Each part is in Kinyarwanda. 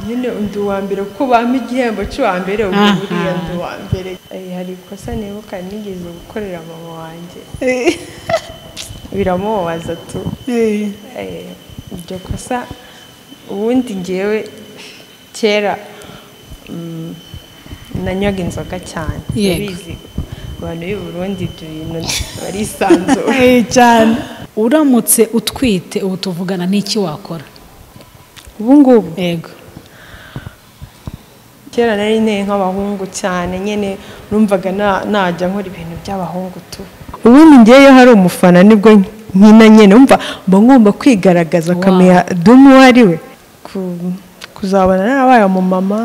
nyine undi uwa mbere kuko bampa igihembo cy'uwa mbere ubu Aha. buriya ndi uwa mbere Eh, hari ikosa nibuka nigeze gukorera mama wanjye biramubabaza tu Eh, iryo kosa ubundi ngewe kera mm, nanywaga inzoga cyane Yego. urabizi abantu b'i burundi ibyo bintu barisanzura Eh, cyane uramutse utwite ubu tuvugana n'iki wakora ubu ngubu yego kera nari nteye nk'abahungu cyane nyine numvaga na- najya nkora ibintu by'abahungu tu ubundi ngeyeyo hari umufana nibwo nkina nyine umva mba ngomba kwigaragaza akamenya dum uwo ari we Ku- kuzabana n'abaye umumama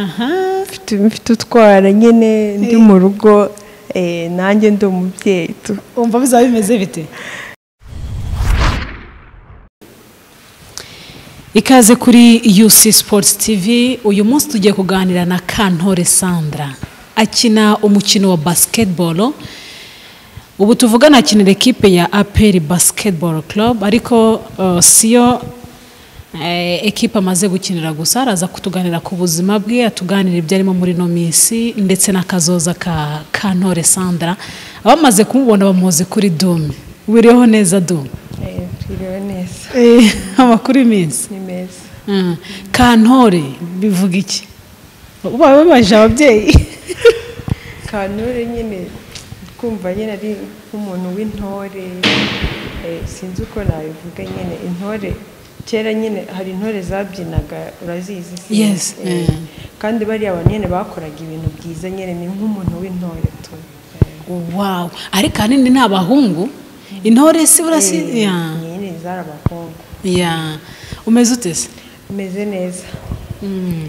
aha mfite- mfite utwara nyine ndi mu rugo eh, nanjye ndi umubyeyi tu umva bizaba bimeze bite ikaze kuri UC Sports TV uyu munsi tugiye kuganira na Kantore Sandra akina umukino wa basketball ubu tuvugana akinira ekipe ya APR Basketball Club ariko uh, siyo eh, ekipe amaze gukinira gusa araza kutuganira ku buzima bwe atuganira ibyo arimo muri ino minsi ndetse n'akazoza ka Kantore Sandra abamaze kumubona bamuzi kuri Dome wiriho neza Dome Eh, twiriwe neza amakuru y'iminsi ni meza Mm. kantore bivuga iki uba babaje ababyeyi kanure nyine kumva nyine ari nk'umuntu w'intore eh, sinzi uko nabivuga nyine intore kera nyine hari intore zabyinaga urazizi si? Yes, Eh, eh. kandi bariya abantu nyine bakoraga ibintu byiza nyine ni nk'umuntu w'intore tu Eh, wawu ariko ahanini ni abahungu intore si burasi ya nyine zari abakobwa ya umeze ute se meze neza Mm.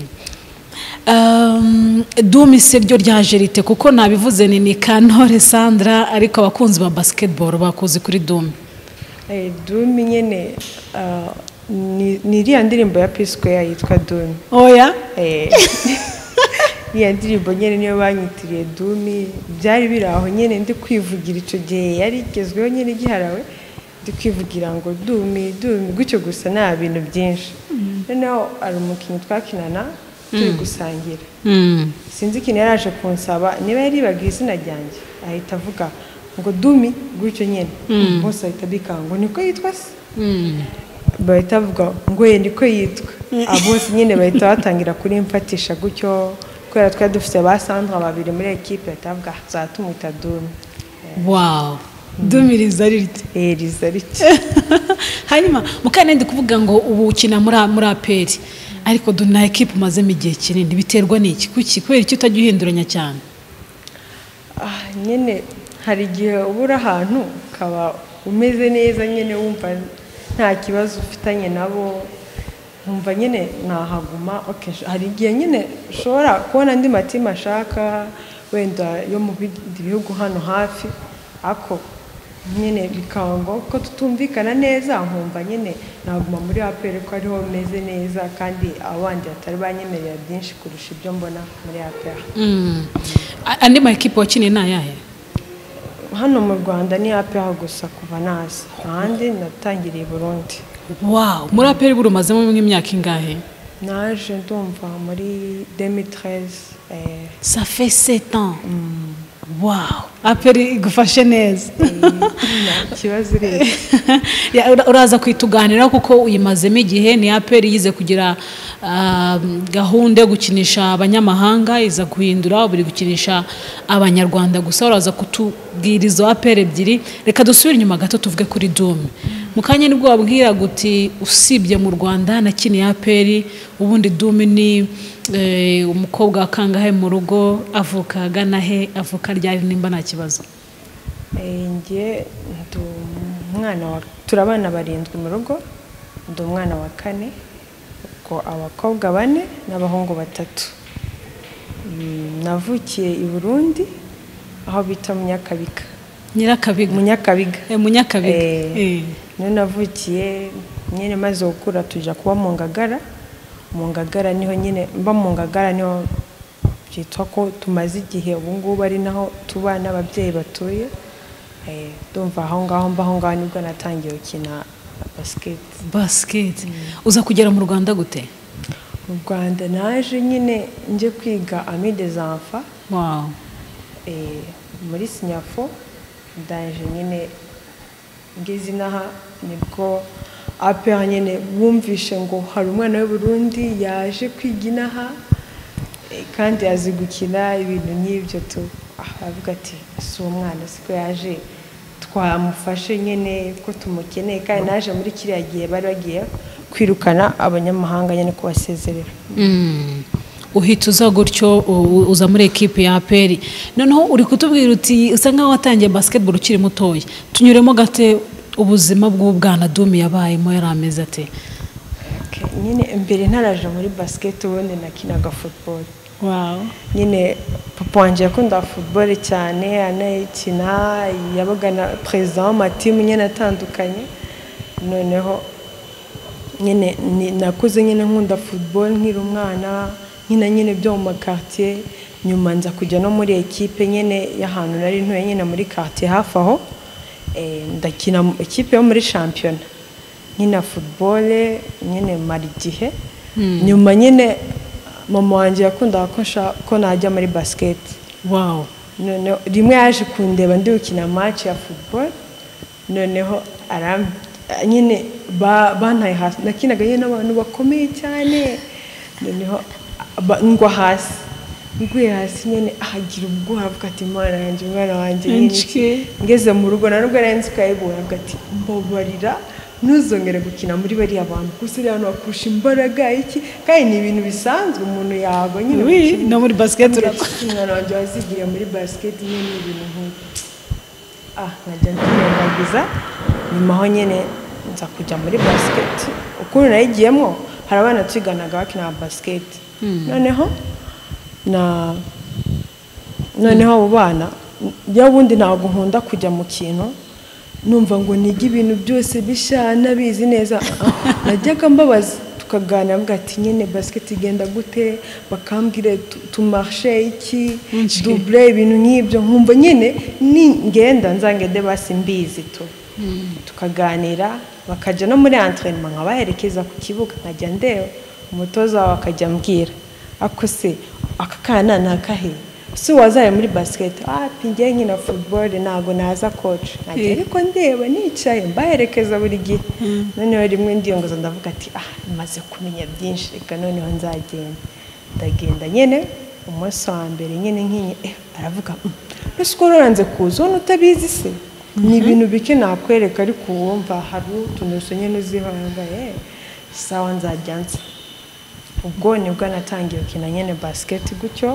Um, Dumi se ryo ryaje rite kuko nabivuze ni ni kantore sandra ariko abakunzi ba basketball bakuzi kuri Dumi Eh, dumi nyine ah, ni ni iriya ndirimbo ya pisikeya yitwa dumi oya Eh, iriya ndirimbo nyine niyo banyitiriye dumi byari biri aho nyine ndi kwivugira icyo gihe yari igezweho nyine igiharawe ndi kwivugira ngo dumi dumi gutyo gusa nta bintu byinshi noneho hari umukinnyi twakinana turi gusangira Mm. sinzi ikintu yari aje kunsaba niba yaribaga izina ryanjye ahita avuga ngo dumi gutyo nyine bose ahita abikanga ngo niko yitwa se Mm. bahita bavuga ngo ye niko yitwa abo bose nyine bahita batangira kurimfatisha gutyo kubera twari dufite ba sandra babiri muri ekipe bahita bavuga tuzaba tumwita dumi wow Dumi riza ari rite Eh, riza rike hanyuma mukanya ndi kuvuga ngo ubu ukina muri muri aperi ariko du na ekipe umazemo igihe kinini biterwa n'iki kuki kubera icyo utajya uhinduranya cyane Ah, nyine hari igihe uba uri ahantu ukaba umeze neza nyine wumva nta kibazo ufitanye nabo nkumva nyine nahaguma okay, sh- hari igihe nyine ushobora kubona andi matimu ashaka wenda yo mu bindi bihugu hano hafi ako nyine bikanga ko tutumvikana neza nkumva nyine naguma muri aperi ko ariho meze neza kandi abandi batari banyemerera byinshi kurusha ibyo mbona muri aperi Mm. A- andi ma ekipe wakiniye ni ayahe hano mu rwanda ni hapi aho gusa kuva naza ahandi natangiriye i burundi wow muri aperi buri umazemo nk'imyaka ingahe naje ndumva muri 2013 eh, ça fait sept ans wow aperi igufashe neza nta kibazo ureba Ya, ura- uraza kwituganira kuko uyimazemo igihe ni aperi yize kugira ah, gahunda yo gukinisha abanyamahanga iza guhindura buri gukinisha abanyarwanda gusa uraza kutubwira izo aperi ebyiri reka dusubire inyuma gato tuvuge kuri dome mu kanya nibwo wabwira guti usibye mu rwanda nakiniye aperi ubundi dome ni eh, umukobwa wa kangahe mu rugo avuka agana he avuka ryari nimba nta kibazo Eh, njye ndi umwana wa turi abana barindwi mu rugo ndi umwana wa kane ubwo abakobwa bane n'abahungu batatu Mm, navukiye i burundi aho bita munyakabiga nyirakabiga munyakabiga Eh, munyakabiga Eh. Eh. niyo navukiye nyine maze gukura tujya kuba mu ngagara mu ngagara niho nyine mba mu ngagara niho byitwa ko tumaze igihe ubu ngubu ari naho tuba n'ababyeyi batuye Eh, ndumva aho ngaho mba aho ngaho nibwo natangiye gukina basiketi basiketi uza kugera mu rwanda gute mu rwanda naje nyine njye kwiga amide zamfa wawu muri sinyafo ndaje nyine ngize inaha nibwo apera nyine bumvishe ngo hari umwana w'uburundi yaje kwiga inaha eh, kandi azi gukina ibintu nk'ibyo tu ah, aravuga ati si uwo mwana siko yaje twamufashe nyine ko tumukeneye kandi naje muri kiriya gihe bari bagiye kwirukana abanyamahanga nyine kubasezerera Mm. uhita uza gutyo u- uza muri ekipe ya aperi noneho uri kutubwira uti usa nkaho watangiye basketball ukiri mutoya tunyuremo gate ubuzima bw'ubwana dumi yabayemo yari ameze ate Okay, nyine mbere ntaraje muri basiketi ubundi nakinaga futuboro wawu nyine papa wanjye yakundaga futuboro cyane anayikina yabaga na perezida w'amatimu nyine atandukanye noneho nyine ni- nakuze nyine nkunda futuboro nkiri umwana nkina nyine byo mu makaritiye nyuma nza kujya no muri ekipe nyine y'ahantu nari ntuye nyine muri karitiye hafi aho Eh, ndakina mu- ekipe yo muri shampiyona nkina futuboro nyine mara igihe nyuma nyine mama wanjye yakundaga ko nshaka- ko najya muri basiketi wawu noneho rimwe yaje kundeba ndi gukina match ya football noneho aram nyine ba- bantaye hasi nakinaga yewe n'abantu bakomeye cyane noneho ba- ngwa hasi nguye hasi nyine ahagira ubwoba avuga ati imana yanjye umwana wanjye ni iki?" Inshyi. ngeze mu rugo na rwo arenze ukayibura avuga ati mbabarira ntuzongere gukina muri bariya bantu gusa uriya hantu bakurusha imbaraga iki kandi ni ibintu bisanzwe umuntu yagwa nyine Oui, gukina. no muri basiketi Avuga ati, urakora. umwana wanjye wazigiye muri basiketi nyine ni ibintu nk'ibi ah nkajya mwirengagiza nyuma aho nyine nza kujya muri basiketi ukuntu nayigiyemo hari abana tuyiganaga bakina basiketi noneho na noneho abo bana iyo ubundi ntabwo nkunda kujya mu kintu numva ngo nige ibintu byose bishya nabizi neza Ah, najyaga mbabaza tukaganira mvuga ati nyine basiketi igenda gute bakambwira tumarishe iki Inshyi. dubure ibintu nk'ibyo nkumva nyine ningenda nzangende basi mbizi tu tukaganira bakajya no muri antrenema nkabaherekeza ku kibuga nkajya ndeba umutoza wawe akajya ambwira ako se aka kana ni akahe si wazaye muri basiketi ah pingiye nkina futuboro ntabwo naza koci nkajya Eh. ariko ndeba nicaye mbaherekeza buri gihe noneho rimwe ndiyongoza ndavuga ati ah maze kumenya byinshi reka noneho nzagenda ndagenda nyine umunsi wa mbere nyine nkinye eh, aravuga "Mm, no sikoro uranze kuza ubona utabizi se ni ibintu bike nakwereka ariko wumva hari utuntu dusa nyine uziho yambaye sawa nzajya nza ubwo nibwo natangiye gukina nyine basiketi gutyo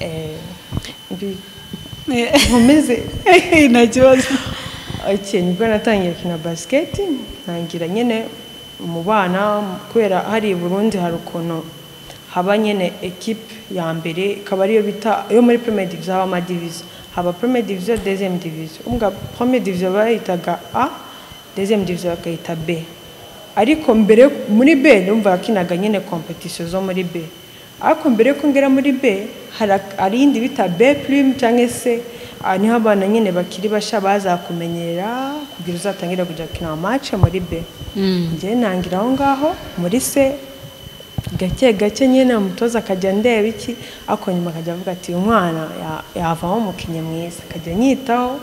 eh, mbi- nkomeze nta kibazo Okay, nibwo natangiye gukina basiketi ntangira nyine mu bana kubera hari i Burundi hari ukuntu haba nyine ekipe ya mbere ikaba ariyo bita yo muri premier division haba amadivizo haba premier division deuxième division umbwa premier division bayitaga a deuxième division bakayita b ariko mbere muri b ndumva yakinaga nyine competition zo muri b ariko mbere yuko ngera muri b hari ak- hari iyindi bita b prime cyangwa se aha niho abana nyine bakiri bashya bazakumenyera kugira uzatangira kujya gukina amace muri b njye ntangira aho ngaho muri se gake gake nyine umutoza akajya ndeba iki ariko nyuma akajya avuga ati uyu mwana ya- yavamo umukinnyi mwiza akajya anyitaho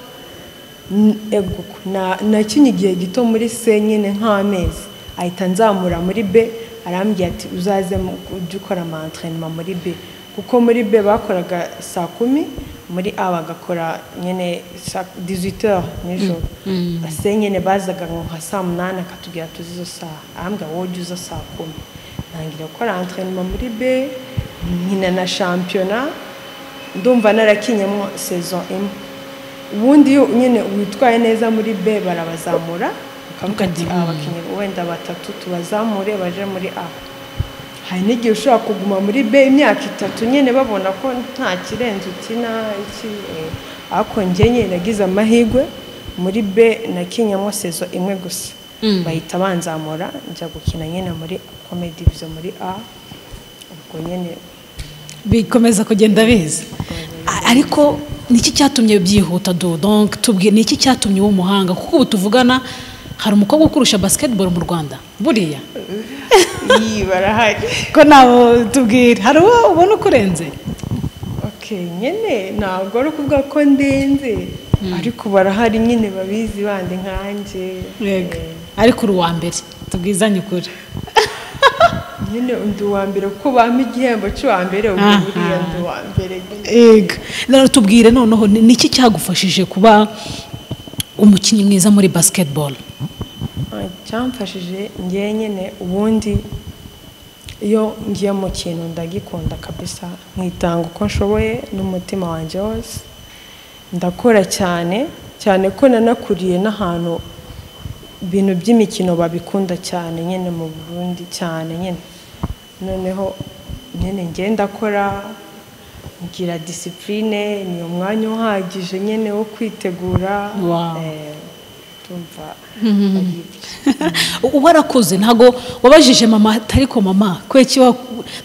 N- eguku na- nakinye igihe gito muri se nyine nk'amezi ahita nzamura muri b arambwira ati uzaze mu- ujye ukora amantrenema muri b kuko muri b bakoraga saa kumi muri a bagakora nyine saa 18 heures nijoro se nyine bazaga nka saa munani akatubwira tuzi izo saha arambwira wowe ujye uza saa kumi ntangira gukora antrenema muri b nkina na shampiyona ndumva narakinyemo saison imwe ubundi iyo nyine witwaye neza muri B barabazamura bakavuga ati Ukajya- aba bakinnyi wenda batatu tubazamure baje muri A hari n'igihe ushobora kuguma muri B imyaka itatu nyine babona ko nta kirenze ukina iki eh, ariko njye nyine nagize amahirwe muri B nakinyemo sezo imwe gusa bahita banzamura njya gukina nyine muri comedy division muri A ubwo nyine bikomeza kugenda biza A- ariko niki cyatumye byihuta do donc tubwiye niki cyatumye uba umuhanga kuko ubu tuvugana hari umukobwa ukurusha basiketiboro mu rwanda buriya iyi barahari ko nabo tubwira hari uwo ubona ukurenze oke nyine ntabwo ari ukuvuga ko ndenze ariko barahari nyine babizi bandi nkanjye yego ariko uri uwa mbere tubwizanye ukuri nyine undi uwa mbere kuko bampa igihembo cy'uwa mbere ubwo Aha. buriya ndi uwa mbere yego rero tubwire noneho ni iki cyagufashije kuba umukinnyi mwiza muri basiketiboro Ah, icyamfashije ngewe nyine ubundi iyo ngiye mu kintu ndagikunda kabisa nkitanga uko nshoboye n'umutima wanjye wose ndakora cyane cyane ko nanakuriye n'ahantu ibintu by'imikino babikunda cyane nyine mu burundi cyane nyine noneho nyine ngewe ndakora ngira disipurine ni umwanya uhagije nyine wo kwitegura Wow. eh, tumva ari ibyo. uba warakoze ntabwo wabajije mama ariko mama kweki wa-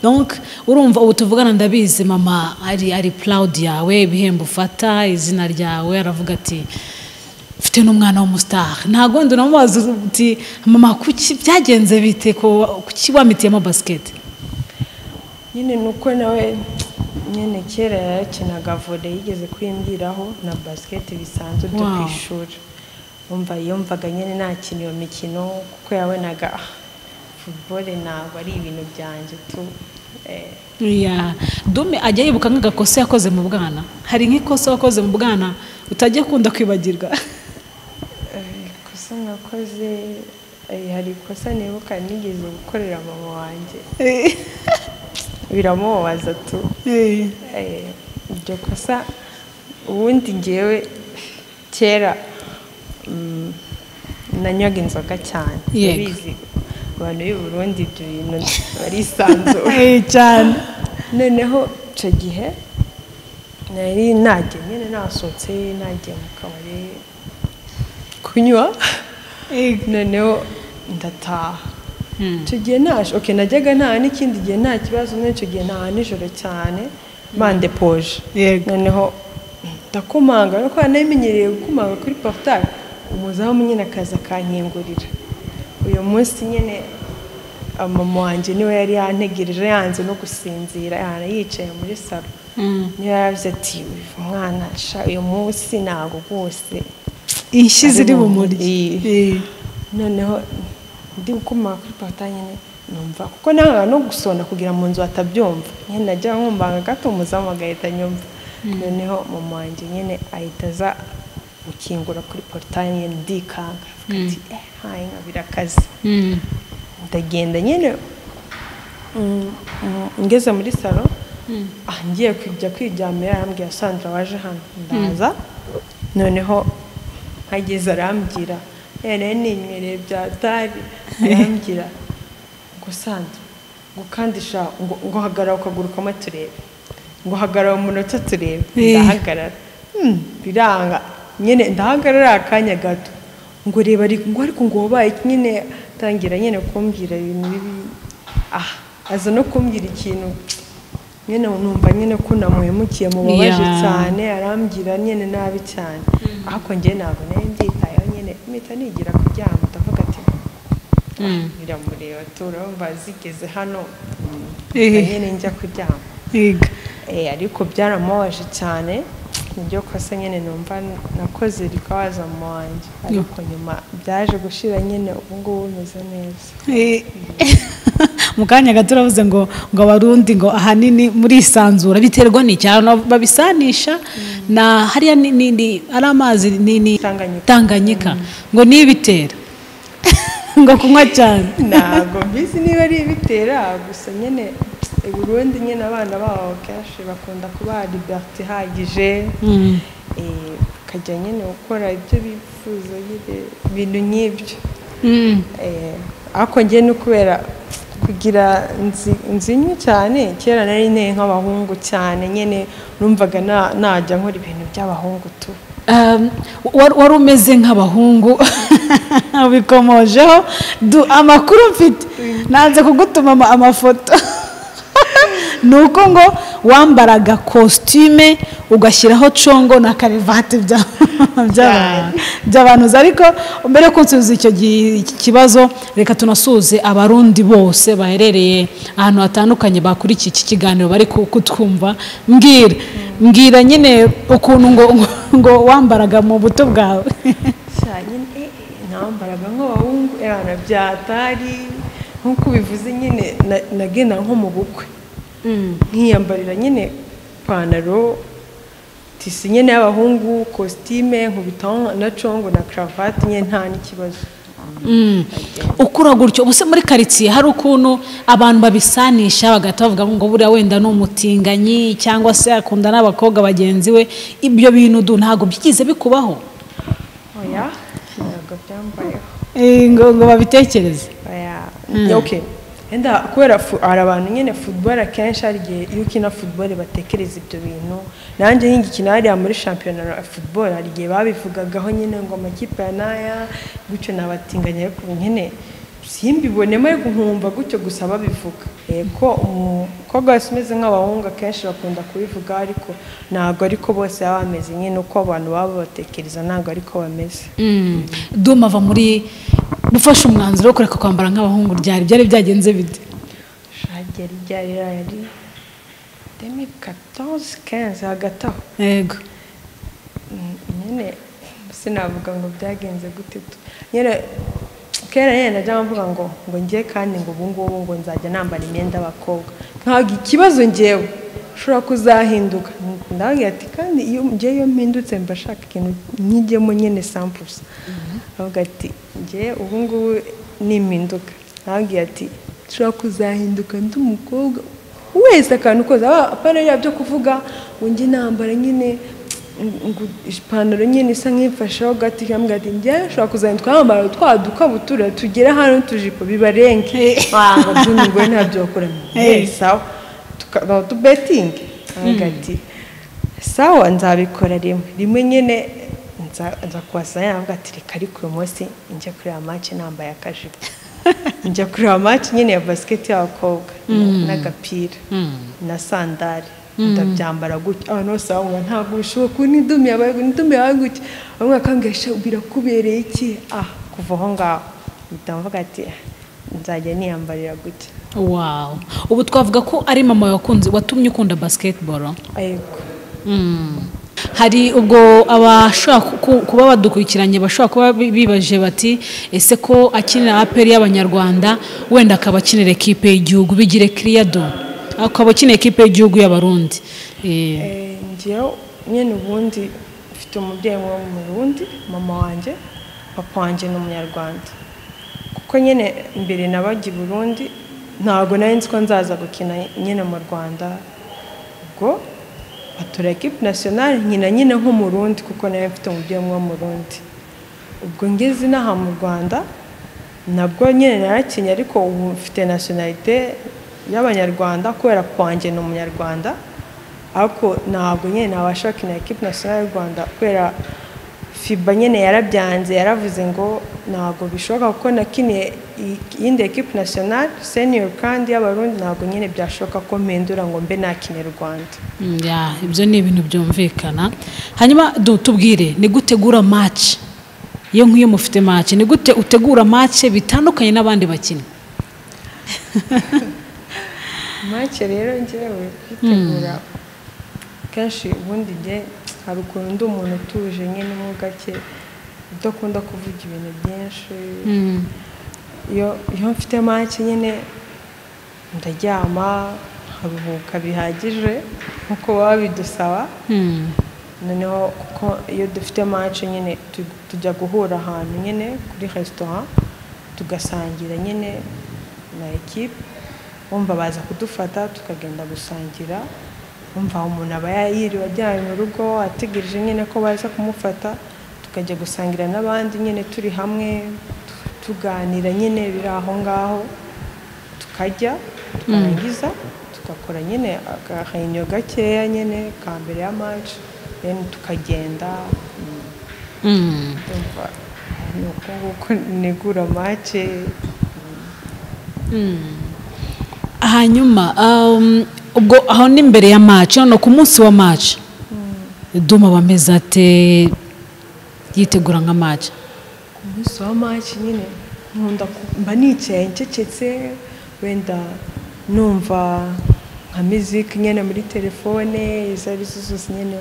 donc urumva ubu tuvugana ndabizi mama ari ari proud yawe ibihembo ufata izina ryawe aravuga ati mfite n'umwana w'umusitari ntabwo wundi namubaza uti mama kuki byagenze bite ko kuki wamitiyemo basiketi nyine ni uko nawe nyine kera yakinaga vore yigeze kwiyumviraho na basiketi bisanzwe byo ku Wow. ishuri umva yumvaga nyine nakina iyo mikino kuko yabonaga "Ah, futuboro ntabwo ari ibintu byanjye tu Eh, Ya, dume ajya yibuka nk'agakosa yakoze mu bwana hari nk'ikosa wakoze mu bwana utajya akunda kwibagirwa eh, ikosa nakoze eh, hari ikosa nibuka nigeze gukorera mama wanjye biramubabaza tu Eh, iryo kosa ubundi ngewe kera mm, nanywaga inzoga cyane Yego. Urabizi, abantu b'i burundi ibyo bintu barisanzura Eh, cyane noneho icyo gihe nari nagiye nyine nasohotse nagiye mu kabari kunywa noneho ndataha Mm. icyo gihe ntaje oke najyaga ntaha n'ikindi gihe nta kibazo muri icyo gihe ntaha nijoro cyane bandepoje Yego. noneho ndakomanga no kubera namenyereye gukomanga kuri porutari umuzamu nyine akaza akankingurira uyu munsi nyine mama wanjye niwe yari yantegereje yanze no gusinzira yana yicaye muri salo Mm. niyo yavuze ati "Uyu mwana sha uyu munsi ntabwo rwose inshyi ziri bumurye Ari mu- noneho ndi gukomanga kuri porutaye nyine numva kuko nanga no gusonda kugira mu nzu hatabyumva nyine najya nkumbanga gato umuzamu agahita nyumva noneho mama wanjye nyine ahita aza gukingura kuri porutaye nyine ndikanga avuga ati eh hayi nka birakaze Mm. ndagenda nyine mm, mm, ngeze muri salo ah, ngiye kujya kwiryamira arambwira sandra waje hano ndaza noneho hageze arambwira "Eh, nari ninywereye bya tari arambwira ngo sandra ngo kandisha ngo, ngo hagarara ukagurukamo turebe ngo hagarara umunota turebe Eh. ndahagarara Hmm, biranga nyine ndahagarara akanya gato ngo reba ariko ngo ariko ngo wabaye iki?" nyine tangira nyine kumbwira ibintu bibi ah aza no kumbwira ikintu nyine numva nyine ko namuhemukiye mu babaje Yeah. cyane arambwira nyine nabi cyane ariko njye ntabwo nari mbyitayeho nyine mpita nigira kuryama ndavuga ati Mm. biramureba turumva zigeze hano Eh. mpita nyine njya kuryama Yego. Eh, ariko byaramubabaje cyane niryo kosa nyine numva nakoze rikabaza mu wanjye ariko nyuma byaje gushira nyine ubu ngubu umeze neza Eh. mu kanya gato uravuze ngo ngo abarundi ngo ahanini murisanzura biterwa n'icyaro babisanisha na hariya ni- ni- ni- ari amazi ni ni Tanganyika. tanganyika ngo niyo ibitera ngo kunywa cyane ntabwo mbizi niba ari ibitera gusa nyine i burundi nyine abana babo kenshi bakunda kubaha liberite ihagije Mm. eh, ukajya nyine gukora ibyo bifuza nyine ibintu nk'ibyo Mm. Eh, ariko ngewe ni kubera kugira nzi- nzinywe cyane kera nari nteye nk'abahungu cyane nyine numvaga na- najya nkora ibintu by'abahungu tu Um, wa- wari umeze nk'abahungu ubikomojeho Du- amakuru mfite nanze kugutuma ama- amafoto ni uko ngo wambaraga kositime ugashyiraho congo na karevati bya- by'aba- by'abantu uzi. ariko mbere yo kunsubiza icyo gi- iki kibazo reka tunasuhuze abarundi bose baherereye ahantu hatandukanye bakurikiye iki kiganiro bari ku- kutwumva mbwira mbwira nyine ukuntu ngo ngo wambaraga mu buto bwawe Sha, nyine eh, eh, nambaraga nk'abahungu erana byatari nk'uko ubivuze nyine na- nagenda nko mu bukwe nkiyambarira nyine ipantaro tisi nyine y'abahungu kositime nkubitaho na congo na karavati nyine nta n'ikibazo Mm. ukura gutyo ubuse muri karitsiye hari ukuntu abantu babisanisha bagahita bavuga ngo buriya wenda ni umutinganyi cyangwa se akunda n'abakobwa bagenzi we ibyo bintu du ntabwo byigize bikubaho oya ntabwo byambayeho Eh, ngo ngo babitekereze oya okay wenda kubera fu- hari abantu nyine futuboro akenshi hari igihe iyo ukina futuboro batekereza ibyo bintu nanjye nk'igikina hariya muri shampiyona ya futuboro hari igihe babivugagaho nyine ngo amakipe ya n'aya gutyo nabatinganya ariko ubu nyine simbibonemo ariko nkumva gutyo gusa babivuga yego umukobwa wese umeze nk'abahungu akenshi bakunda kubivuga ariko ntabwo ariko bose baba bameze nyine uko abantu baba batekereza ntabwo ariko bameze Mm. duma ava muri gufasha umwanzuro wo kureka kwambara nk'abahungu ryari byari byagenze bite shagera ryari yari demi katoze kenze hagati aho yego Mm, nyine sinavuga ngo byagenze gute tu nyine kera nyine najya mvuga ngo ngo njye kandi ngo ubu ngubu ngo nzajya nambara imyenda y'abakobwa ntabwo ikibazo ngewe ushobora kuzahinduka ndavuga ati kandi iyo njye iyo mpindutse mba nshaka ikintu nkijyemo nyine sampusa avuga ati njye ubu ngubu nimpinduka ntabwiye ati ushobora kuzahinduka ndi umukobwa wese akantu kose aba apana yaba byo kuvuga ngo njye nambara nyine ngo ipantaro nyine isa nk'imfasheho gato ikambwira ati njye ushobora kuzajya twambara twa dukabutura tugere hano tujipo bibarenge ngo byumve ngo ntabyo bakora sawa tukaba tubetingi avuga ati sawa nzabikora rimwe rimwe nyine nza nza kuhasanga navuga ati reka ariko uyu munsi njya kureba make nambaye akajipo njya kureba make nyine ya basiketi y'abakobwa n'agapira na sandari ndabyambara gutya abantu bose bavuga ntabwo bishoboka ubu n'idumi yabaye gutya n'idumi yabaye gutya bamwe bakangisha birakubereye iki ah kuva aho ngaho ndavuga ati nzajya niyambarira gutya wow ubu twavuga ko ari mama wakunze watumye ukunda basketball ariko Mm. hari ubwo abashobora ku- kuba badukurikiranye bashobora kuba bi- bibaje bati ese ko akinira aperi y'abanyarwanda wenda akaba akinira ekipe y'igihugu bigire kiriyado akaba akinira ekipe y'igihugu y'abarundi Eh, Eh, njyewe nyine ubundi mfite umubyeyi wo mu Burundi mama wanjye papa wanjye ni umunyarwanda kuko nyine mbere nabajya i Burundi ntabwo nari nzi ko nzaza gukina nyine mu Rwanda ubwo batora ekipe nasiyonari nkina nyine nk'umurundi kuko nawe mfite umubyeyi wo mu Burundi ubwo ngeze inaha mu Rwanda nabwo nyine narakinye ariko ubu mfite nasiyonarite y'abanyarwanda kubera ko wanjye ni umunyarwanda ariko ntabwo nyine nabasha gukina ekipe nasiyonari y'u Rwanda kubera FIBA nyine yarabyanze yaravuze ngo ntabwo bishoboka kuko nakiniye i- iyindi ekipe nasiyonari senior kandi y'abarundi ntabwo nyine byashoboka ko mpindura ngo mbe nakine u Rwanda mm, ya, ibyo ni ibintu byumvikana hanyuma du- tubwire ni gutegura match iyo nk'iyo mufite match ni gute utegura match bitandukanye n'abandi bakinnyi make rero ngewe kwitegura kenshi ubundi njye hari ukuntu ndi umuntu utuje nyine mo gake udakunda kuvuga ibintu byinshi Mm. iyo iyo mfite make nyine ndaryama nkaruhuka bihagije nk'uko baba bidusaba Mm. noneho kuko iyo dufite mace nyine tu- tujya guhura ahantu nyine kuri resitora tugasangira nyine na ekipe wumva baza kudufata tukagenda gusangira wumva umuntu aba yiriwe ajyanye mu rugo ategereje nyine ko baza kumufata tukajya gusangira n'abandi nyine turi hamwe tu- tuganira nyine biri aho ngaho tukajya tukarangiza tugakora nyine agahenyo gakeya nyine ka mbere ya maci then tukagenda mm, Mm. ndumva ni uko nguko negura mace hanyuma um, ubwo aho ni mbere ya maci hano ku munsi wa maci duma bameze ate yitegura nka maci umunsi wa maci nyine nkunda ku- mba nicaye ncecetse wenda numva nka miziki nyine muri telefone izo ari zo zose nyine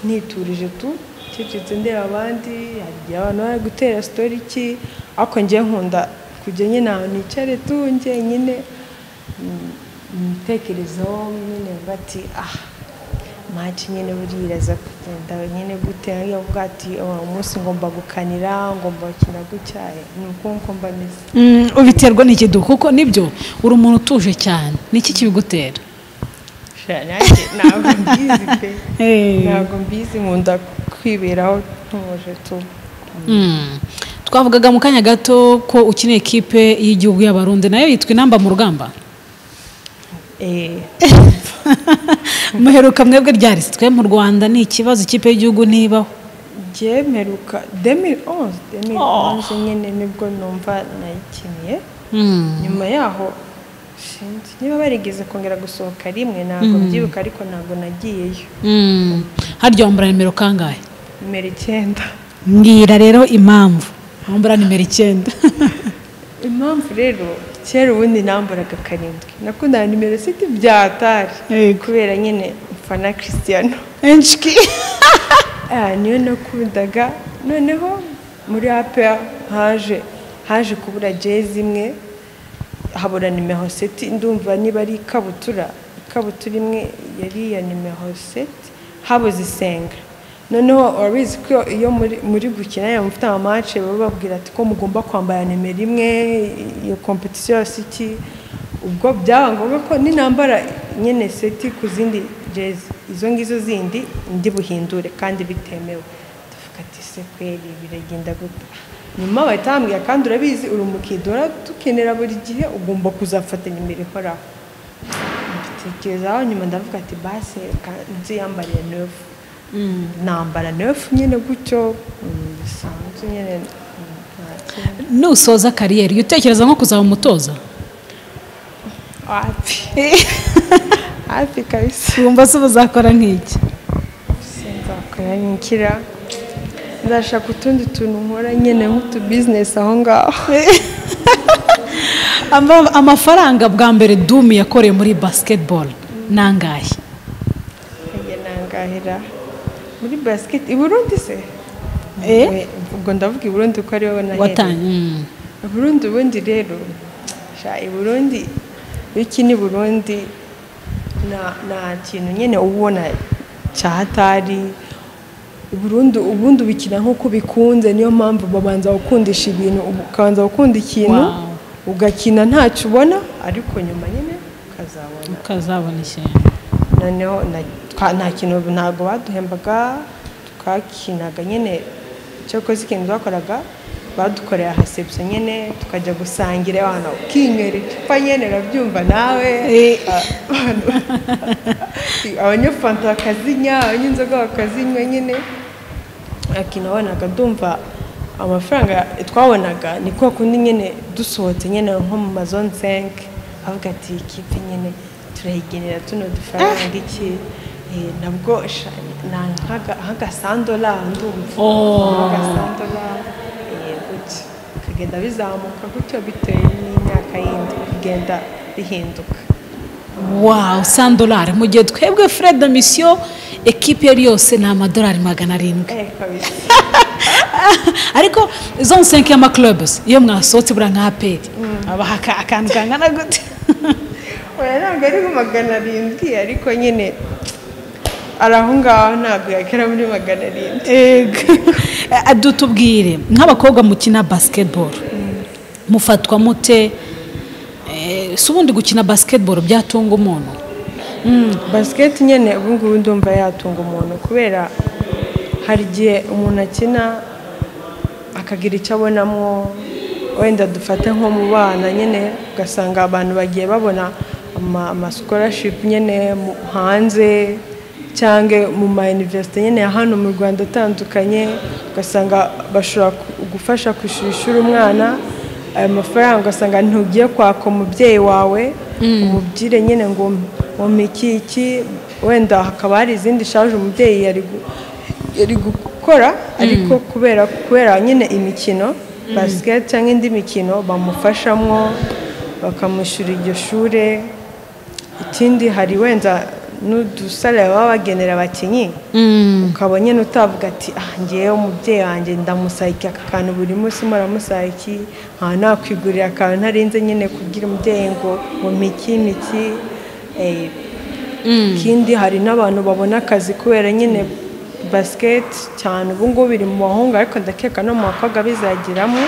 niturije tu ncecetse ndeba abandi hari igihe abantu bari gutera sitori iki ariko njye nkunda kujya nyine ahantu nicare tu njyenyine mm, imitekerezo nyine bati ah maci nyine buriya aza kugenda nyine gute iyo avuga ati "Oh, umunsi ngomba gukanira ngomba gukina gutyaye ni uko nko mba meze Mm, ubiterwa n'ikiduka kuko nibyo uri umuntu utuje cyane niki kibigutera Sha, nanjye ntabwo mbizi pe Eh. ntabwo mbizi nkunda kwiberaho ntuje tu Mm. twavugaga mu kanya gato ko ukina ekipe y'igihugu y'abarundi nayo yitwa inamba mu rugamba eh muheruka mwebwe ryarisitwe mu rwanda ni ikibazo ikipe y'igihugu ntibaho byemeruka demi onze demi onze nyine nibwo numva nayikiniye Mm. nyuma yaho sinzi niba barigeze kongera gusohoka rimwe ntabwo mbyibuka ariko ntabwo nagiyeyo Mm. harya wambara nimero kangahe nimero icyenda mbwira rero impamvu wambara nimero icyenda impamvu rero kera ubundi nambaraga karindwi nakundaga nimero siti bya atari Yego. kubera nyine mfana christiano enshiki Ah, niyo nakundaga noneho muri APR haje haje kubura jezi imwe habura nimero seti ndumva niba ari ikabutura ikabutura imwe yari iya nimero seti habuze isenga noneho urabizi ko iyo muri, muri gukina ya mufite amace baba babwira ati ko mugomba kwambara nimero imwe iyo kompetisiyo yose iki ubwo byaba ngombwa ko ninambara nyine seti ku zindi jezi izo ngizo zindi ndi buhindure kandi bitemewe tuvuga ati se kweri biragenda gute nyuma bahita bambwira kandi urabizi uri umukidora tukenera buri gihe ugomba kuzafata nimero ihoraho mbitekerezaho nyuma ndavuga ati basi reka nziyambariye nefu nambara nefu nyine gutyo mm, bisanzwe nyine mm, nta kibazo. nusoza kariyeri jya utekereza nko kuzaba umutoza hafi hafi kabisa wumva se uba uzakora nk'iki sinzakora nkira nzashaka utundi tuntu nkora nyine nk'utubizinesi aho ngaho Ama- amafaranga bwa mbere dumi yakoreye muri basketball ni angahe Njye nangahira muri basiketi i Burundi se Eh? We- ubwo ndavuga i Burundi ko ariho nahereye watanye Mm. i Burundi ubundi rero sha i Burundi iyo ukina i Burundi nta nta kintu nyine uba ubona cya hatari i Burundi ubundi ubikina nk'uko ubikunze niyo mpamvu babanza gukundisha ibintu ukabanza gukunda ikintu Wow. ugakina ntacyo ubona ariko nyuma nyine ukazabona ukazabona ishyamba noneho na- twa- nta kintu ntabwo baduhembaga twakinaga nyine cyakoze ikintu bakoraga badukoreye ahasebye nyine tukajya gusangira abantu ukinywera icupa nyine urabyumva nawe abanyafanta bakazinya abanyenzoga bakazinywa nyine akina wabonaga ndumva amafaranga twabonaga ni kwa kundi nyine dusohotse nyine nko mu mazone senke avuga ati ikipe nyine turayigenera tuno dufaranga iki Eh, nabwo sha- na nkaga- nk'agasandola ndumva nk'agasandola eh, gutya bikagenda bizamuka gutyo bitewe n'imyaka yindi bigenda bihinduka wawu sandolari mu gihe twebwe fred misiyo ekipi yari yose ni amadolari magana arindwi eh kabisa ariko zone senke y'amakurubuzi iyo mwasohotse buriya nka aperi abaha aka- akantu kangana gute oya ntabwo ari mu magana arindwi ariko nyine ari aho ngaho ntabwo yagera muri magana arindwi Ego. Eh, dutubwire nk'abakobwa mukina basketball mufatwa mute Eh, si ubundi gukina basketball byatunga umuntu basiketi nyine ubu ngubu ndumva yatunga umuntu kubera hari igihe umuntu akina akagira icyo abonamo wenda dufate nko mu bana nyine ugasanga abantu bagiye babona ama- amasikorashipu nyine mu- hanze cyangwa mu ma iniverisite nyine ya hano mu rwanda atandukanye ugasanga bashobora ku- gufasha kwishyura ishuri umwana ayo mafaranga ugasanga ntugiye kwaka umubyeyi wawe ububyire nyine ngo wome iki iki wenda hakaba hari izindi shaje umubyeyi yari gu- yari gukora ariko kubera kubera nyine imikino basiketi cyangwa indi mikino bamufashamwo bakamushyura iryo shuri ikindi hari wenda n'udusare baba bagenera abakinnyi ukaba nyine utavuga ati ah ngewe umubyeyi wanjye ndamusayika aka kantu buri munsi muramusayiki nta nakwigurira akantu ntarenze nyine kubwira umubyeyi ngo ngo miki miki eh, ikindi hari n'abantu babona akazi kubera nyine basiketi cyane ubu ngubu biri mu bahungu ariko ndakeka no mu bakobwa bizagiramo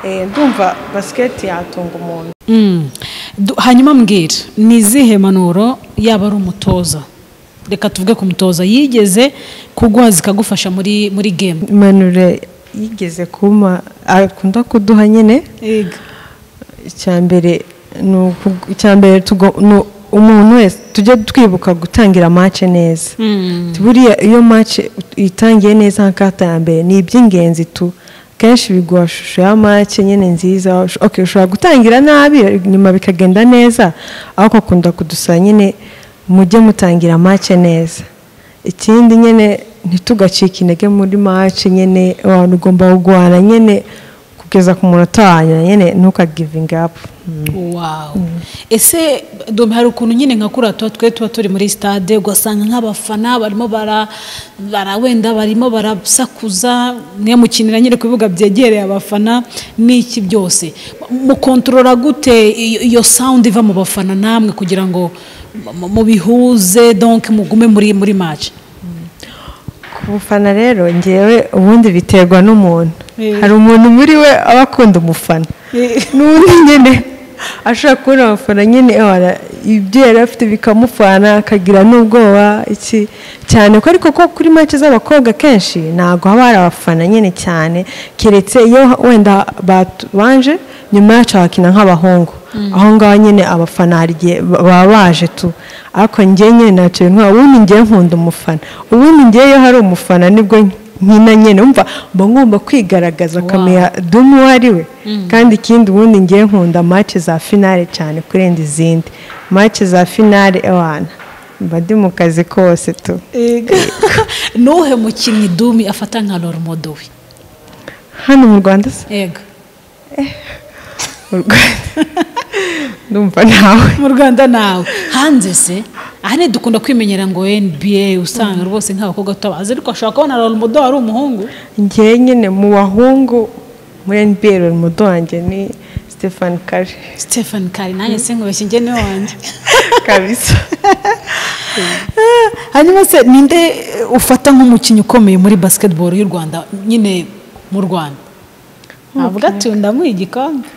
eh, ndumva basiketi yatunga umuntu Mm. Du- hanyuma mbwira ni izihe mpanuro yaba ari umutoza reka tuvuge ku mutoza yigeze kuguha zikagufasha muri muri gemu impanuro yigeze kumpa akunda kuduha nyine Yego. icyambere ni uku- icyambere tugo- ni umuntu wese tujye twibuka gutangira mace neza buriya iyo mace itangiye neza nk'akatambere ni iby'ingenzi tu kenshi biguha ishusho ya mace nyine nziza ok ushobora gutangira nabi nyuma bikagenda neza ariko akunda kudusaba nyine mujye mutangira mace neza ikindi nyine ntitugacike intege muri mace nyine abantu ugomba kurwana nyine kugeza ku munota wa nyuma nyine ntukagivinge apu wawu ese dore hari ukuntu nyine nka kuriya tuba twe tuba turi muri sitade ugasanga nk'abafana barimo bara bara- wenda barimo barasakuza mwe mukinira nyine ku bibuga byegereye abafana n'iki byose mukontorora gute iyo iyo sawundi iva mu bafana namwe kugira ngo mu- mubihuze donke mugume muri muri maci ubufana rero ngewe ubundi biterwa n'umuntu Eh. hari umuntu muri we aba akunda umufana n'undi nyine ashobora kubona abafana nyine ora- ibyo yari afite bikamufana akagira n'ubwoba iki cyane ko ariko ko kuri make z'abakobwa kenshi ntabwo haba hari abafana nyine cyane keretse iyo wenda babanje nyuma yacu bakina nk'abahungu aho ngaho nyine abafana hari igihe ba- baba baje tu ariko njye nyine ntacyo bintwara ubundi njye nkunda umufana ubundi njye iyo hari umufana nibwo nkina nyine umva mba ngomba kwigaragaza akamenya dumi uwo ari we kandi ikindi ubundi ngiye nkunda mace za finale cyane kurenza izindi mace za finale ewana mba ndi mu kazi kose tu Yego. n'uhe mukinnyi dumi afata nka roromodo we hano mu rwanda se yego mu rwanda ndumva nawe mu rwanda nawe hanze se ahanini dukunda kwimenyera ngo nba usanga rwose nk'abakobwa tutabazi ariko ashobora kubona roromodo wari umuhungu ngewe nyine mu bahungu muri nbl mu wanjye ni stefan kare stephen kari nanjye se nkubeshye njye niwe wanjye kabisa hanyuma se ninde ufata nk'umukinnyi ukomeye muri basiketiboro y'u rwanda nyine mu rwanda ntabwo atunda muri igikombe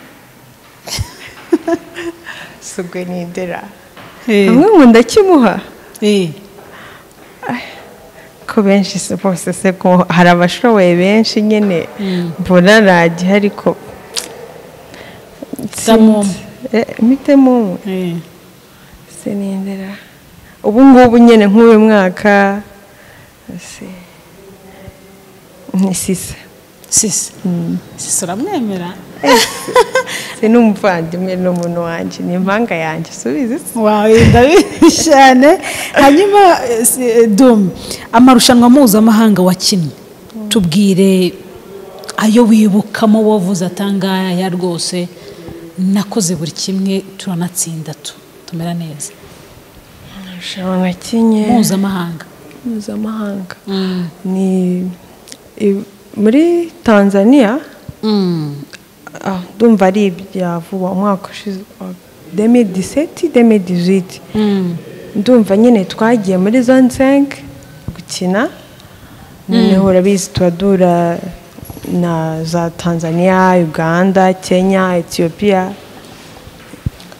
sugwe ni indera hamwe mu ndakimuha Eh, ko benshi se bose se ko hari abashoboye benshi nyine mbona radiyo ariko Tamum. mitemu eh. sinindera ubu ngubu nyine nk'uyu mwaka si ni sisa sisi sisi uramwemera si n'umuvandimwe n'umuntu wanjye ni impanga yanjye subizi se wawe ndabizi cyane hanyuma eh, si- eh, dum amarushanwa mpuzamahanga wakinnye tubwire ayo wibukamo wavuze atangaya rwose nakoze buri kimwe turanatsinda tu tumera neza irushanwa nakinye mpuzamahanga mpuzamahanga ni i- muri tanzania Mm. Ah, ndumva ari ibya vuba umwaka ushize wa 2017 2018 ndumva nyine twagiye muri zone 5 gukina noneho urabizi turadura na za tanzania uganda kenya etiyopiya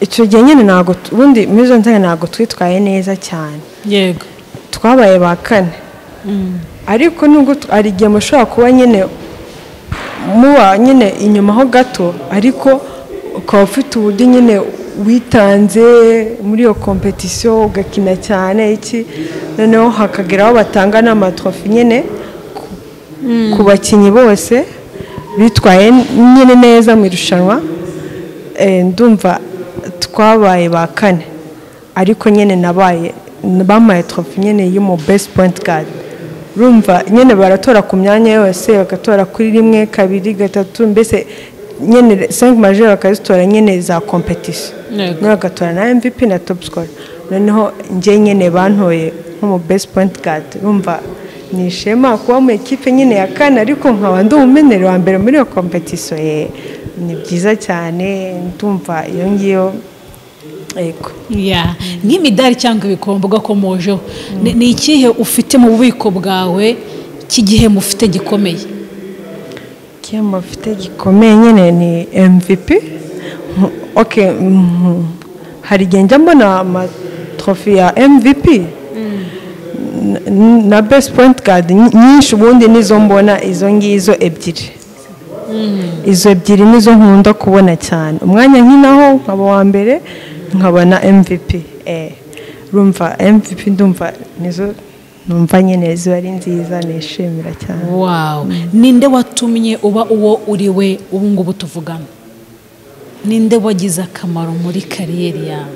icyo gihe nyine ntabwo tu- ubundi muri zone 5 ntabwo twitwaye neza cyane yego twabaye ba kane ariko nubwo tu- hari igihe mushobora kuba nyine muba nyine inyuma ho gato ariko ukaba ufite uburyo nyine witanze muri iyo kompetisiyo ugakina cyane iki noneho hakagera aho batanga n'amatrofi nyine ku bakinnyi bose bitwaye nyine neza mu irushanwa Eh, ndumva tw- twabaye ba kane ariko nyine nabaye bamaye trofi nyine y'umu best point guard rumva nyine baratora ku myanya yose bagatora kuri rimwe kabiri gatatu mbese nyine sengi majeri bakazitora nyine za kompetisiyo Yego. noneho bagatora na mvp na top score noneho njye nyine bantoye nk'umu best point guard rumva ni ishema kuba mu ikipe nyine ya kane ariko nkaba ndi umumenyero wa mbere muri iyo kompetisiyo ye ni byiza cyane ndumva iyo ngiyo yego Ya, nk'imidari cyangwa ibikombe ugakomojeho ni ni ikihe ufite mu bubiko bwawe cy'igihe mufite gikomeye igihembo mfite gikomeye nyine ni mvp Mm, okay, mm, hari igihe njya mbona amatrofi ya mvp N- n- na best point guard ny- nyinshi ubundi nizo mbona izo ngizo ebyiri izo ebyiri nizo nkunda kubona cyane umwanya nk'inaho nkaba wa mbere nkabona mvp eh, rumva mvp ndumva nizo numva nyine ziba ari nziza nishimira cyane wawu ninde watumye uba uwo uri we ubu ngubu tuvugana ninde wagize akamaro muri kariyeri yawe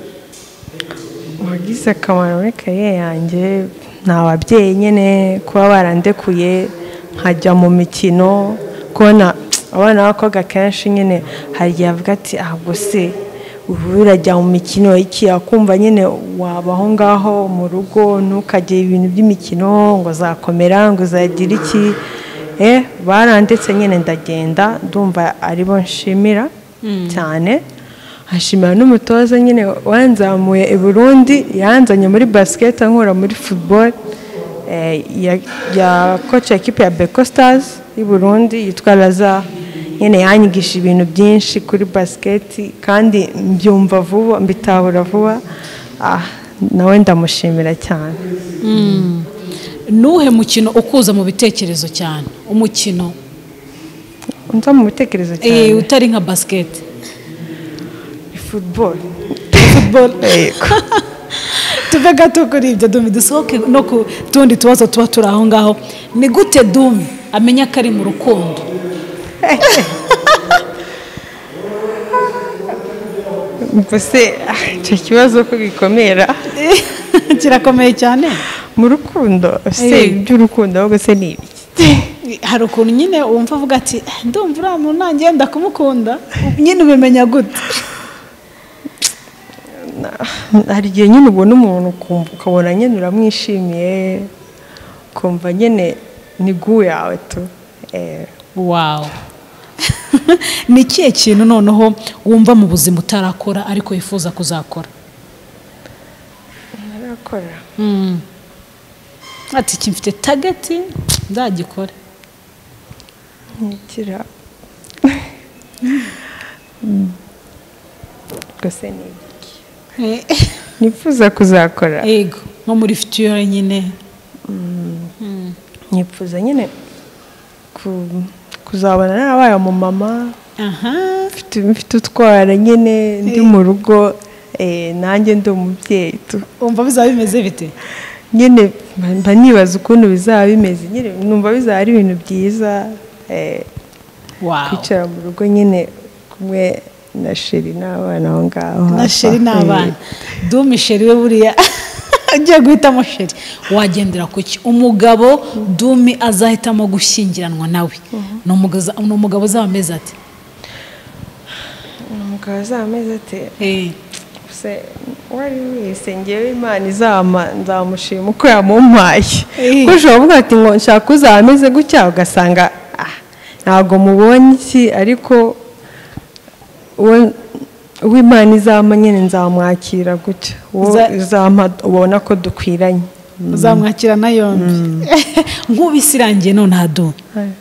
wagize akamaro muri kariyeri yanjye ni ababyeyi nyine kuba barandekuye nkajya mu mikino kubona abana b'abakobwa kenshi nyine hari igihe avuga ati ah gusa ubu urajya mu mikino iki akumva nyine waba aho ngaho mu rugo ntukajye ibintu by'imikino ngo uzakomera ngo uzagira iki eh barandetse nyine ndagenda ndumva aribo nshimira cyane hashimira n'umutoza nyine wanzamuye i burundi yanzanye muri basiketi ankura muri futuboro ya koci ekipe ya beko sitazi y'i burundi yitwa raza nyine yanyigisha ibintu byinshi kuri basiketi kandi mbyumva vuba mbitahura vuba Ah, nawe ndamushimira cyane nuhe mukino ukuza mu bitekerezo cyane umukino unza mu bitekerezo eh, cyane utari nka basiketi futuboro football tuve gato kuri ibyo dumi dusohoke no ku tundi tubazo tuba turi aho ngaho ni gute dumi amenya ko ari mu rukundo mbese ah, icyo kibazo ko gikomera kirakomeye cyane mu rukundo se Eh. iby'urukundo ahubwo se ni ibiki hari ukuntu nyine wumva avuga ati "Eh, ndumva uriya muntu nanjye ndakumukunda nyine ubimenya gute hari igihe nyine ubona umuntu ukumva ukabona nyine uramwishimiye ukumva nyine ni gu yawe tu Eh, wawu ni ikihe kintu noneho wumva mu buzima utarakora ariko wifuza kuzakora narakora ati iki mfite tageti nzagikore ntigira gusa ni ibiki nifuza kuzakora yego nko muri fitiyore nyine nifuza nyine ku- kuzabona narabaye umumama aha mfite mfite utwara nyine ndi mu rugo eh, nanjye ndi umubyeyi tu wumva bizaba bimeze bite nyine mba- mba nibaza ukuntu bizaba bimeze nyine numva bizaba ari ibintu byiza eh, wawu kwicara mu rugo nyine kumwe na sheri n'abana aho ngaho na hafi sheri ni aho. abana dumu sheri we buriya ugiye guhitamo sheri wagendera ku ki umugabo dumi azahitamo gushyingiranwa nawe ni umugaza- ni umugabo uzaba ameze ati Eh, umugabo azaba ameze ate "Eh, gusa uwo ari we wese ngewe imana izama nzamushima uko yamumpaye Eh. kuko ushobora kuvuga ati ngo nshaka uzaba ameze gutya ugasanga ah, ntabwo mubonye iki ariko uwo uwo imana izama nyine nzamwakira gutya uwo Za- izampa ubona ko dukwiranye uzamwakirana yombi nk'ubisi irangiye none aha dumi Aye.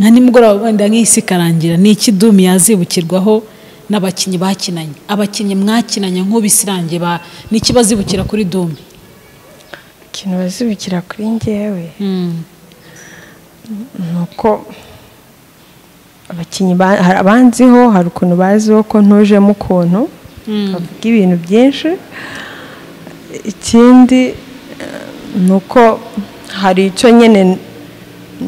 nka nimugoroba wenda nk'isi ikarangira ni iki dumi yazibukirwaho n'abakinnyi bakinanye abakinnyi mwakinanye nk'ubisi irangiye ba ni iki bazibukira kuri dumi ikintu bazibukira kuri ngewe ni uko abakinnyi ba- hari abanziho hari ukuntu baziho ko ntujemo ukuntu bavuga ibintu byinshi ikindi eh, ni uko hari icyo nyine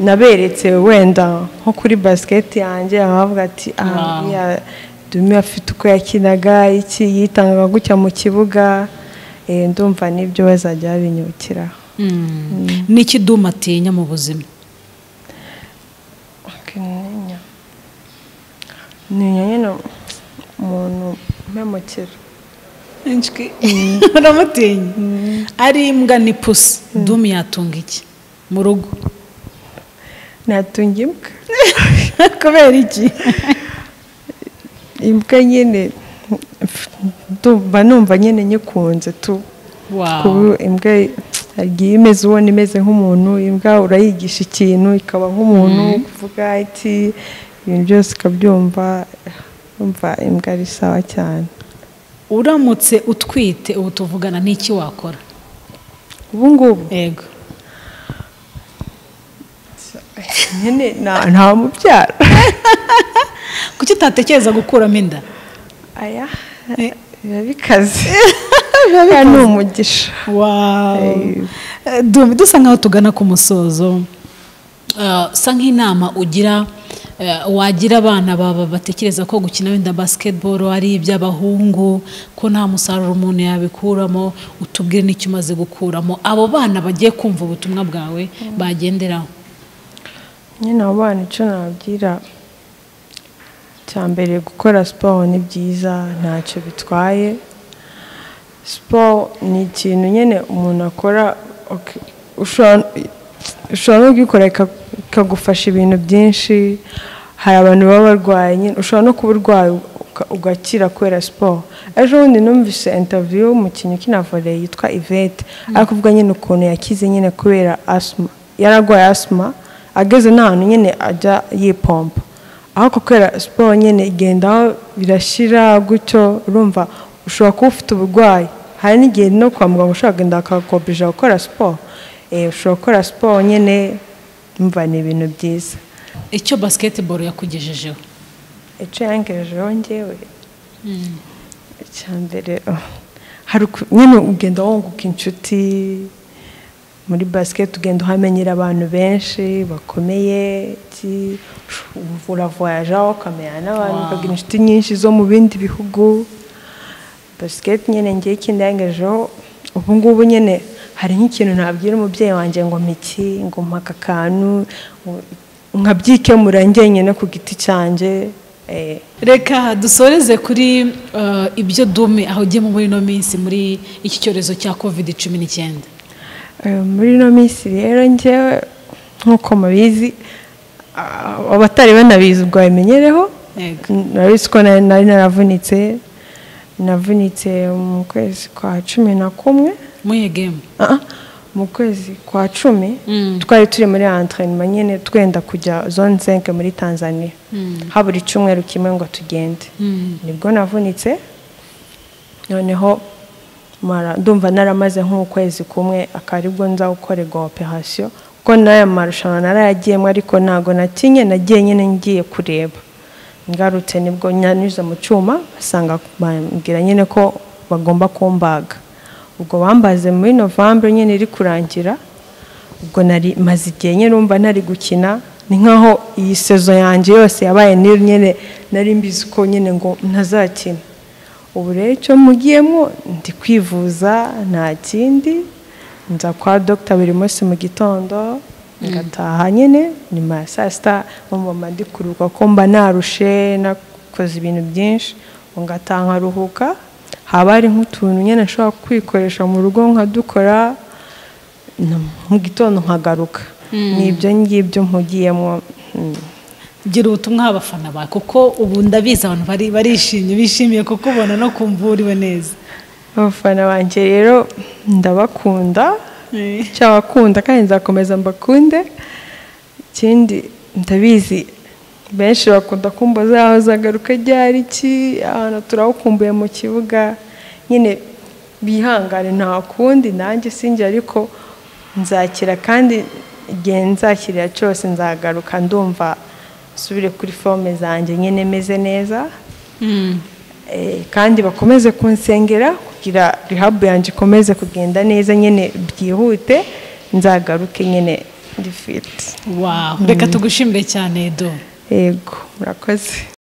naberetse wenda nko kuri basiketi yanjye abavuga ati Wow. aha dumi afite uko yakinaga iki yitangaga gutya mu kibuga eh, ndumva n'ibyo bazajya babinyukiraho ni iki duma atinya mu buzima akanyinya ninya nyine umuntu mpemukira inshwi uramutinya ari imbwa ni pusi dumi yatunga iki mu rugo natunga imbwa kubera iki imbwa nyine ndumva numva nyine nyikunze tu wawu kuba imbwa igiye imeze ubona imeze nk'umuntu imbwa urayigisha ikintu ikaba nk'umuntu kuvuga iki ibintu byose ukabyumva umva imbwa ari sawa cyane uramutse utwite ubu tuvugana n'iki wakora ubu ngubu yego nyine nta- nta mubyara kuki utatekereza gukuramo inda aya biba bikaze biba ni umugisha wawu dumi dusa nkaho tugana ku musozo Eh, sa nk'inama ugira eh, wagira abana baba batekereza ko gukina wenda basketball ari iby'abahungu ko nta musaruro umuntu yabikuramo utubwire n'icyo umaze gukuramo abo bana bagiye kumva ubutumwa bwawe bagenderaho nyine abo bana icyo nababwira cya mbere gukora siporo ni byiza ntacyo bitwaye siporo ni ikintu nyine umuntu akora ok- ushobora ushobora no kuyikora ika- ikagufasha ibintu byinshi hari abantu baba barwaye nyine ushobora no kuba urwaye uka- ugakira kubera siporo ejo bundi numvise intaviyu y'umukinnyi ukina vore yitwa ivete ari kuvuga nyine ukuntu yakize nyine kubera asima yararwaye asima ageze n'ahantu nyine ajya yipompa ariko kubera siporo nyine igendaho birashyira gutyo urumva ushobora kuba ufite uburwayi hari n'igihe no kwa muganga ushobora kugenda bakakobija gukora siporo Eh, ushobora gukora siporo nyine umva ni ibintu byiza icyo basketball yakugejejeho icyo yangejejeho ngewe icya mbere oh, hari uku- nyine ugenda wunguka inshuti muri basiketi ugenda uhamenyera abantu benshi bakomeye iki- ush- uravoyajaho ukamenya n'abantu Wow. ukagira inshuti nyinshi zo mu bindi bihugu basiketi nyine ngiye ikindi yangejejeho ubu ngubu nyine hari nk'ikintu nabwira umubyeyi wanjye ngo miki ngo mpaka akantu ngo- nkabyikemura njyenyine ku giti cyanjye eh, reka dusoreze kuri eh, ibyo dume aho ugiye muri ino minsi muri iki cyorezo cya covid cumi n'icyenda Eh, muri ino minsi rero njyewe nk'uko mubizi ah, abatari banabizi ubwo babimenyereho Yego. narabizi ko nari nari naravunitse navunitse mu kwezi kwa cumi na kumwe muye game Ah, ah, mu kwezi kwa cumi Mm. twari turi muri entraînement nyine twenda kujya zone 5 muri Tanzania habura icyumweru kimwe ngo tugende Mm. nibwo navunitse noneho mara- ndumva naramaze nk'ukwezi kumwe akaba aribwo nza gukorerwa operasiyo kuko n'aya marushanwa narayagiyemo ariko ntabwo natinye nagiye nyine ngiye kureba ngarutse nibwo nyanyuze mu cyuma basanga bambwira nyine ko bagomba kumbaga ubwo bambaze muri novembre nyine iri kurangira ubwo nari maze igihe nyine umva nari gukina ni nkaho iyi sezo yanjye yose yabaye niyo nyine nari mbizi ko nyine ngo ntazakina ubu rero icyo mugiyemo ndi kwivuza nta kindi nza kwa dogita buri munsi mu gitondo ngataha nyine nyuma ya saa sita mama ndi kuruhuka ko mba narushe nakoze ibintu byinshi ngo ngataha nkaruhuka haba hari nk'utuntu nyine nshobora kwikoresha mu rugo nkadukora mu gitondo nkagaruka ni ibyo ngibyo mpugiyemo mm. gira ubutumwa abafana bawe kuko ubu ndabizi abantu bari barishimye bishimiye kukubona no kumva uriwe neza abafana banjye rero ndabakunda cyabakunda kandi nzakomeza mbakunde ikindi ndabizi benshi bakunda kumbaza aho zagaruka ryari iki ahantu turawukumbuye mu kibuga nyine bihangane nta kundi nanjye sinjye ariko nzakira kandi igihe nzakirira cyose nzagaruka ndumva nsubire kuri forome zanjye nyine meze neza Eh, kandi bakomeze kunsengera kugira rehab yanjye ikomeze kugenda neza nyine byihute nzagaruke nyine ndi fit wawu reka tugushimire cyane edo yego murakoze